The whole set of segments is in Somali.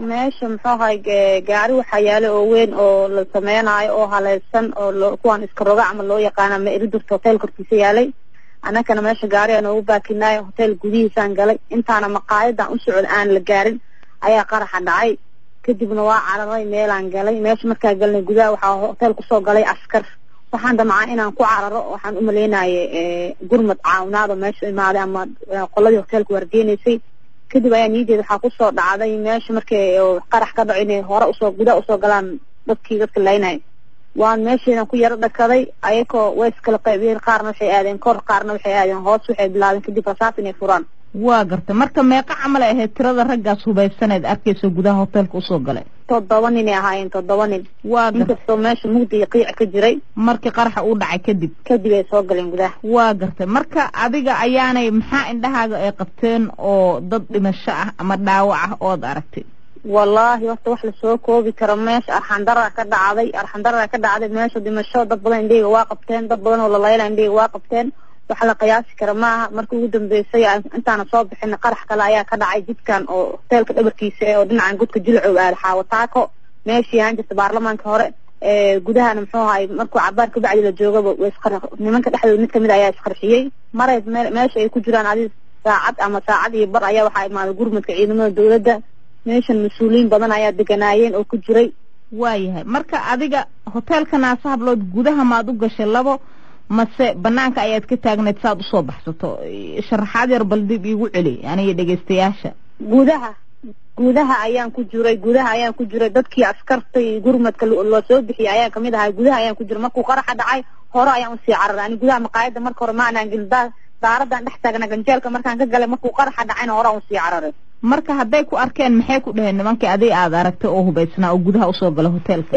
meesha muxuu ahay gaari waxaa yaala oo weyn oo la sameynaayo oo haleysan oo lo kuwaan iska roga camal loo yaqaana ma iridurta hotel korkiisa yaalay annakana meesha gaari aan ugu baakinaayo hotel gudihiisaan galay intaana maqaayadan u socod aan la gaarin ayaa qaraxa dhacay kadibna waa cararay meelaan galay meesha markaa galnay gudaha waxaa hotel kusoo galay askar waxaan damcaa inaan ku cararo waxaan umalaynayay gurmad caawinaado meesha imaaday ama qoladii hotelka waargeenaysay kadib ayaa niyadeeda waxaa kusoo dhacday meesha markay qarax ka dhaco inay hore usoo gudaha usoo galaan dadkii dadka laynay waan meesheedan ku yaro dhakaday ayakoo way iskala qaybiyeen qaarna waxay aadeen kor qaarna waxay aadeen hoos waxay bilaabeen kadib rasaas inay furaan waa garta marka meeqa camal ay ahayd tirada raggaas hubaysaneed arkayso gudaha hotelka usoo galay toddoba ninay ahaayeen toddoba nin waa garta inkastoo meesha mugdi iyo qiic ka jiray markii qaraxa uu dhacay kadib kadib ay soo galeen gudaha waa gartay marka adiga ayaanay maxaa indhahaaga ay qabteen oo dad dhimasho ah ama dhaawac ah ood aragtay wallaahi horta wax lasoo koobi karo meesha arxandara ka dhacday arxandara ka dhacday meesha dhimasho dad badan indheyga waa qabteen dad badan oo lalayla indheyga waa qabteen wax la qiyaasi kara maaha markii ugu dambeysay intaana soo bixin qarax kale ayaa ka dhacay jidkan oo hoteelka dhabarkiisa ee oo dhinacan godka jilcow aada xaawataako meeshii ahaan jirta baarlamaanka hore gudahana muxuu ahay markuu cabaar kabacdi la joogaba isqar nimanka dhexdooda mid kamid ayaa isqarxiyey maray meesha ay ku jiraan adi saacad ama saacad iyo bar ayaa waxaa imaaday gurmadka ciidamada dawladda meeshan mas-uuliyiin badan ayaa deganaayeen oo ku jiray waayahay marka adiga hoteelka naasa hablood gudaha maad u gashay labo mase banaanka ayaad ka taagneed saaad usoo baxsato sharaxaad yar bal dib iigu celi aniga dhegaystayaasha gudaha gudaha ayaan ku jiray gudaha ayaan ku jiray dadkii askartay gurmadka loo soo bixiyay ayaan kamid ahay gudaha ayaan ku jiray markuu qaraxa dhacay hore ayaan usii cararay ani gudaha maqaayada marka hore ma anaan gelin daaradan dhex taagna ganjeelka markaan ka galay markuu qaraxa dhacayna hore aan usii cararay marka hadday ku arkeen maxay ku dhaheen nimankii adig aada aragtay oo hubaysnaa oo gudaha usoo gala hoteelka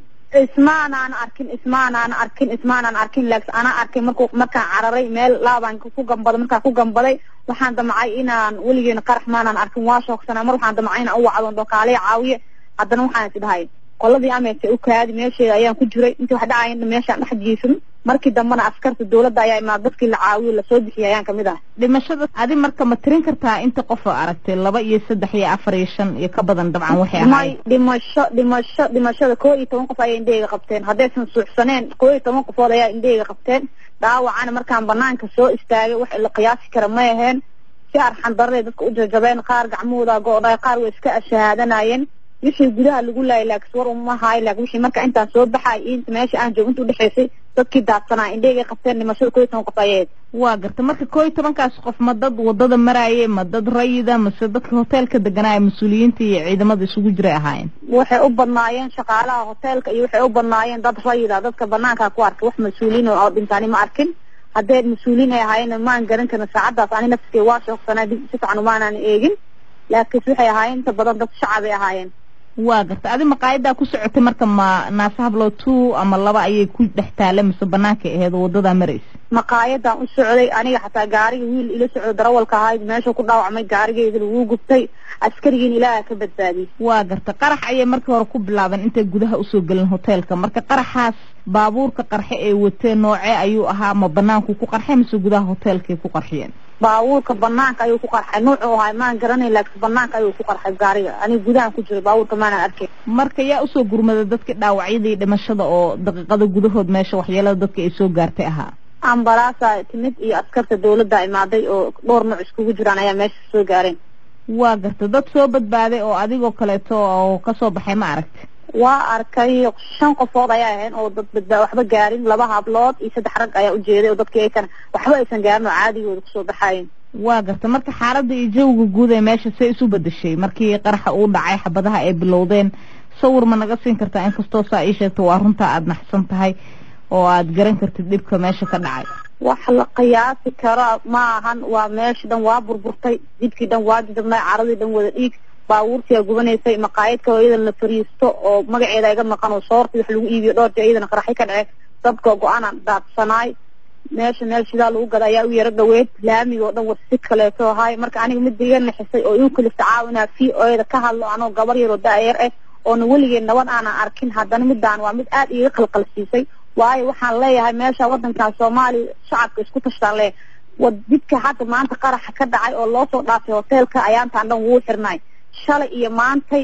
ismaanaan arkin ismaanaan arkin ismaanaan arkin laakiin anaa arkay marku markaan cararay meel laabaan ku gambaday markaan ku gambaday waxaan damcay inaan weligeena qarax maanaan arkin waa shoogsanaa mar waxaan damcay inaan u wacdo dokaaliya caawiye haddana waxaan is dhahay qoladii ameerka u kaadi meesheeda ayaan ku jiray intii wax dhacaya meeshaan dhex jiifin markii dambena askarta dawladda ayaa imaad dadkii la caawiyo lasoo bixiyay ayaan kamid ah dhimashada adi marka ma tirin kartaa inta qof oo aragtay laba iyo saddex iyo afar iyo shan iyo ka badan dabcan waxay may dhimasho dhimasho dhimashada koo iyo toban qof ayaa indheyga qabteen haddaysan suuxsaneen koo iyo toban qofood ayaa indheyga qabteen dhaawacana markaan banaanka soo istaagay wax la qiyaasi kara may aheen si arxan darre dadka u jajabeen qaar gacmahooda go-dhay qaar way iska shahaadanayeen wixii gudaha lagu laayay laakiin war uma haay laakiin wixii marka intaan soo baxay inta meesha aan joogo inta udhexaysay dadkii daadsanaa indheygay qabteen dhimashada koo iyo toban qof ayayd waa garta marka koo iyo tobankaas qof ma dad wadada maraaye ma dad rayida mase dadka hoteelka deganaayo mas-uuliyiinta iyo ciidamada isugu jiray ahaayeen waxay u badnaayeen shaqaalaha hoteelka iyo waxay u badnaayeen dad rayida dadka banaankaa ku arkay wax mas-uuliyiin oo dhintaani ma arkin haddee mas-uuliyiin ay ahaayeen maan garan karin saacaddaas ani nafskay waa shoogsanaa dib si fiican umaanaan eegin laakiinse waxay ahaayeen inta badan dad shacab ay ahaayeen waa garta adi maqaayadaa ku socotay marka ma naasa hablo two ama laba ayay ku dhex taala mise banaanka aheed oo wadadaa maraysa maqaayadan u socday aniga xataa gaariga wiil ila socdo darawalka ahayd meesha ku dhaawacmay gaarigeydana wuu gubtay askarigiin ilaaha ka badbaadiyey waa garta qarax ayay markii hore ku bilaabeen intay gudaha usoo gelin hoteelka marka qaraxaas baabuurka qarxe ee watee noocee ayuu ahaa ma banaanku ku qarxay mise gudaha hoteelkay ku qarxiyeen baabuurka banaanka ayuu ku qarxay nuucuu ahay maan garanay laakiin banaanka ayuu ku qarxay gaariga aniga gudahan ku jiray baabuurka maanaan arkay marka yaa usoo gurmaday dadkii dhaawacyadii dhimashada oo daqiiqada gudahood meesha waxyeelada dadka ay soo gaartay ahaa ambalaasa timid iyo askarta dawladda imaaday oo dhowr nooc iskugu jiraan ayaa meesha soo gaareen waa garta dad soo badbaaday oo adigoo kaleeto oo kasoo baxay ma aragti waa arkay shan qofood ayaa ahayn oo dad badbaa waxba gaarin laba hablood iyo saddex rag ayaa ujeeday oo dadkii aysan waxba aysan gaarin oo caadigooda kusoo baxaayeen waa garta marka xaaladda iyo jawiga guud ee meesha say isu bedeshay markii qaraxa uu dhacay xabadaha ay bilowdeen sawir ma naga siin kartaa inkastoo saa ii sheegto waa runtaa aada naxsan tahay oo aada garan kartid dhibka meesha ka dhacay wax la qiyaasi karo ma ahan waa meesha dhan waa burburtay jidkii dhan waa jajabnay caradii dhan wada dhiig baabuurtiyaa gubanaysay maqaayadka oo iyadan la fariisto oo magaceeda iga maqan oo soortii wax lagu iibiyo dhowr jee iyadana qaraxi ka dhace dabka go-aanan daadsanaay meesha meel shidaa lagu gada ayaa u yaro dhaweyd laamiga oo dhan war si kaleeto ahaay marka aniga midda iga naxisay oo iu kalifta caawinaa v o eda ka hadlo anoo gabar yaroo da-yar ah oona weligeed nabad aanan arkin haddana midaan waa mid aada iga qalqalsiisay waayo waxaan leeyahay meesha wadankan soomaaliya shacabka isku tashtaan le wa jidka hadda maanta qaraxa ka dhacay oo loo soo dhaafay hoteelka ayaantaan dhan wuu xirnay shalay iyo maantay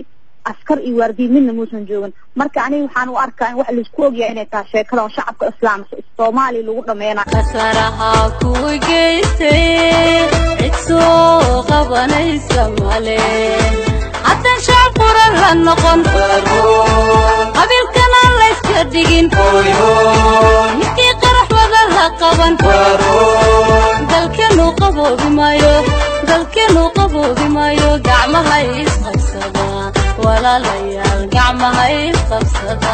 askar iyo waardiye midna muusan joogin marka aniga waxaan u arkaa in wax laisku ogyahay inay tahay sheekada oo shacabka islaam soomaaliya lagu dhameynayo kasaraha ku geystay cid soo qabanaysa male haddaan shacab quran la noqon qabiilkana layska dhigin midkii qarax wada la qaban dalkeenu qaboobi maayo dalkeenu qaboobi maayo gacmaha isqabsada walaalayaal gacmaha isqabsada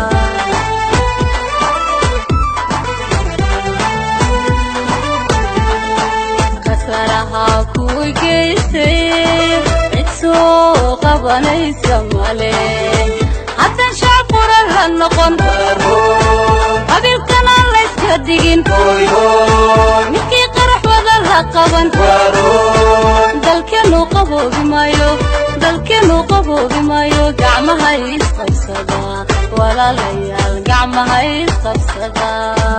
kasaraha ku geystay cid soo qabanaysa male haddaan shacab quran la noqon qabiilkana layska dhigin midkii qarax wada la qaban dalkeenu qaboobi maayo dalkeenu qaboobi maayo gacmaha isqabsada walaalayaal gacmaha isqabsada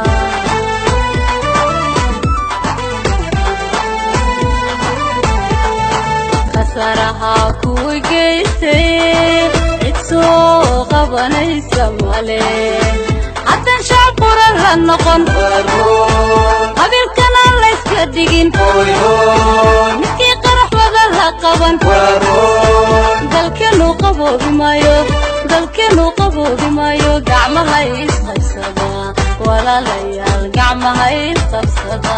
kasaraha ku geystay cid soo qabanaysa male haddaan shacab quran la noqon qabiilkana layska dhigin midkii qarax wada la qaban dalkeenu qaboobi maayo dalkeenu qaboobi maayo gacmaha isqabsada walaalayaal gacmaha isqabsada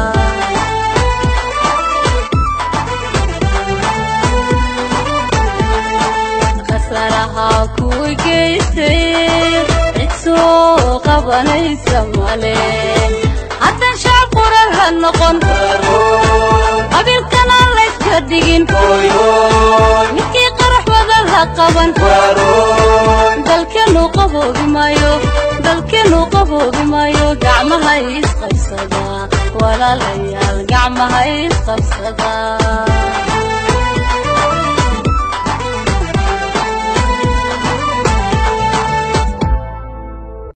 kasaraha ku geystay cid soo qabanaysa male haddaan shacab quran la noqon qabiilkana layska dhigin midkii qarax wada la qaban dalkeenu qaboobi maayo dalkeenu qaboobi maayo gacmaha isqabsada walaalayaal gacmaha isqabsada